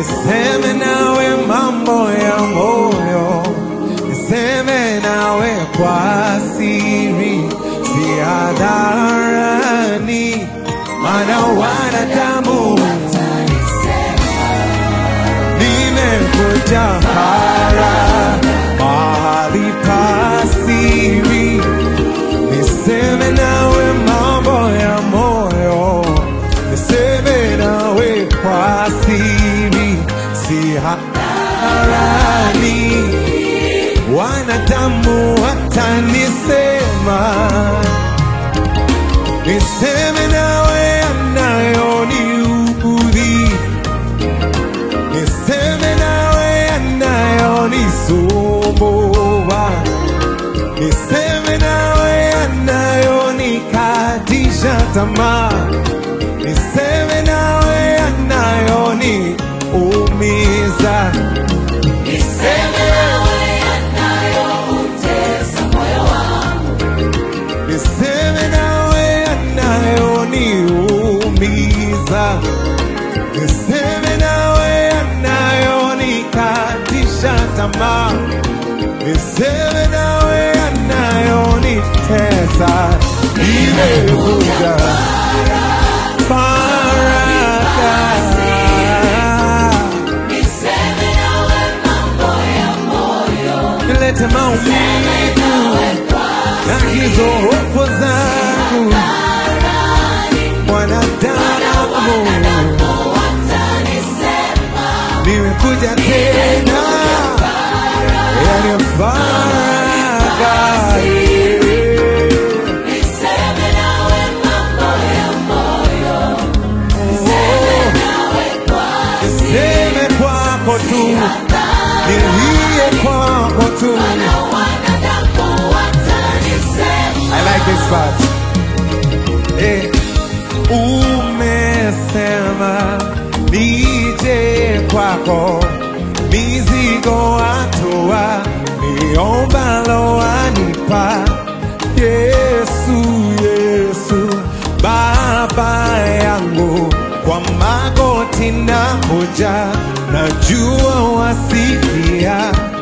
niseme nawe mambo ya moyo, niseme nawe kwa siri, si hadharani, maana wanadamu nimekuja hara mahali pa siri, niseme nawe mambo ya moyo, niseme nawe kwa siri, si hadharani, wanadamu watanisema, niseme nawe yanayoniudhi niseme nawe yanayonisumbua, niseme nawe yanayonikatisha tamaa, niseme nawe yanayoniumiza, Niseme nawe yanayoutesa moyo wangu. niseme nawe yanayoniumiza, niseme nawe yanayonikatisha tamaa, niseme nawe yanayonitesa. Nimekuja faraka, Niseme nawe mambo ya moyo. nilete maumivu na hizo hofu zangu, mwanadamu Watanisema nimekuja tena yani faraka niseme nawe mambo ya moyo. Nawe kwa seme kwako tu nilie kwako tu wanadamu watanisema I like this part eh, umesema nije kwako mizigo atua niombalo anipa Yesu Yesu baba yangu kwa magoti na hoja najua wasikia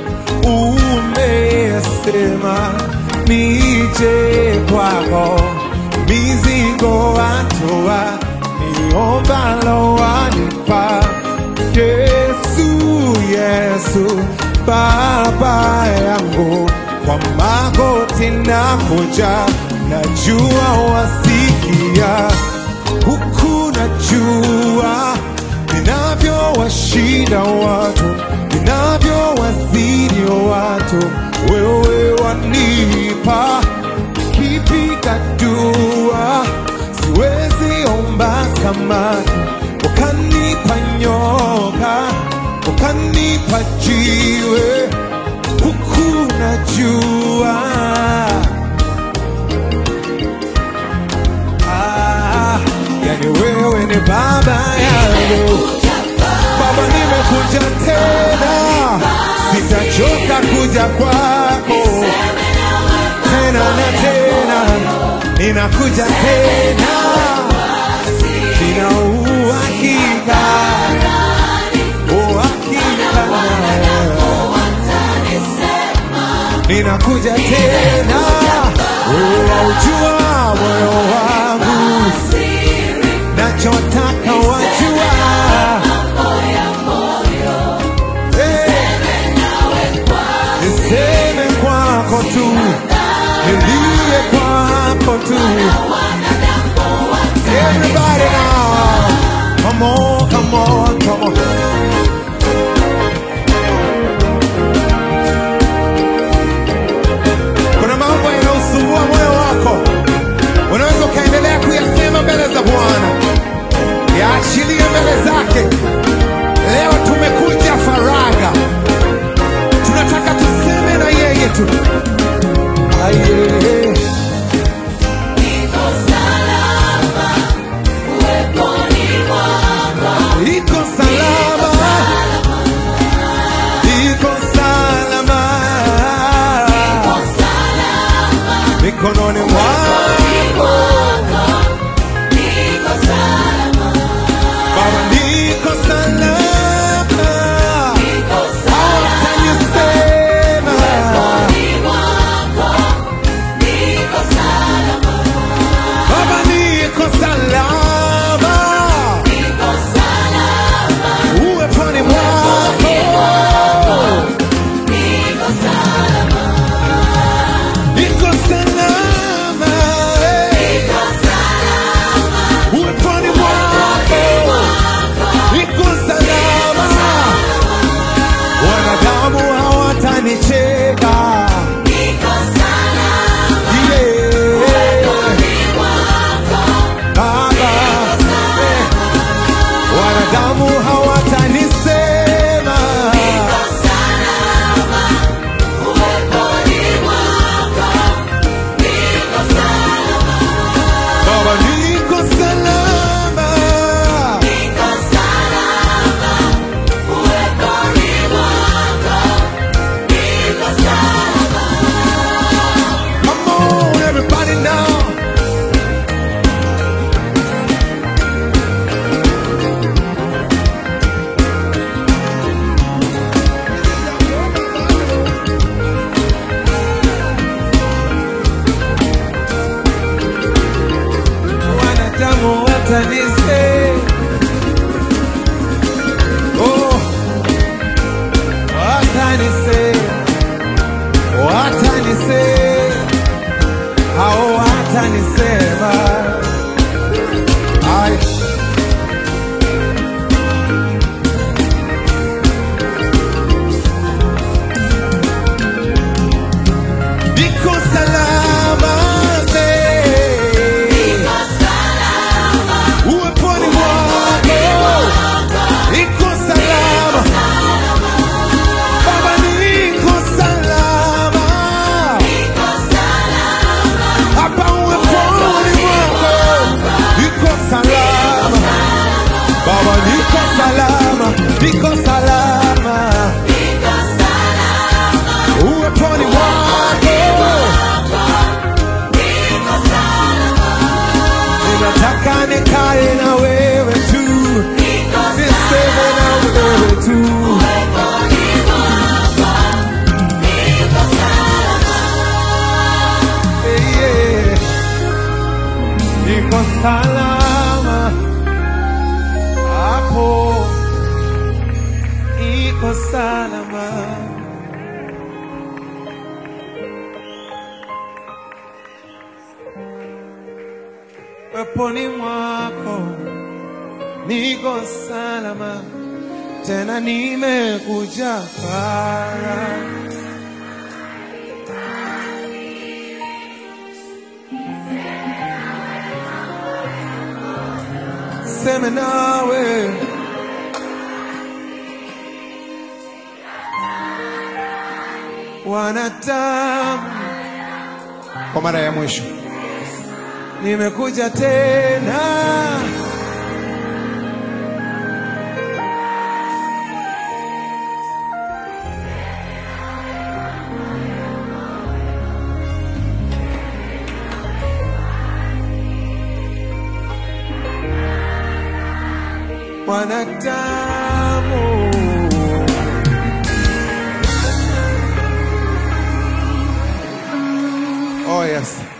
umesema nije kwako mizigo atoa niombalo wanipa Yesu Yesu baba yangu kwa magoti na hoja najua wasikia huku najua ninavyowashinda watu ninavyowazidi watu wewe wanipa kipiga dua siwezi omba samaki ukanipa nyoka ukanipa jiwe huku najua ah, yani wewe ni baba yangu Baba, nimekuja tena, sitachoka kuja kwako tena na tena, ninakuja tena, nina uhakika, uhakika, ninakuja tena, wewe waujua moyo wangu, nachotaka wajua niseme kwako tu, nilie kwako tu. Everybody now, come on, come on, come on. Kuna mambo yanayosumbua moyo wako, unaweza ukaendelea kuyasema mbele za Bwana, yaachilie mbele zake. Leo tumekuja faraga tunataka tuseme na yeye tu Aye. Niko watanisema oh, watanisema watanisema hao watanisema Ay. Niko salama se uweponi mwako niko salama Baba niko salama hapa uweponi mwako niko salama Baba niko salama niko salama uweponi mwako ninataka nikae na wewe tu niseme na wewe tu Eh, yeah. niko salama hapo niko salama weponi mwako niko salama tena nimekuja para seme nawe wanadamu kwa mara ya mwisho nimekuja tena wanadamu oh yes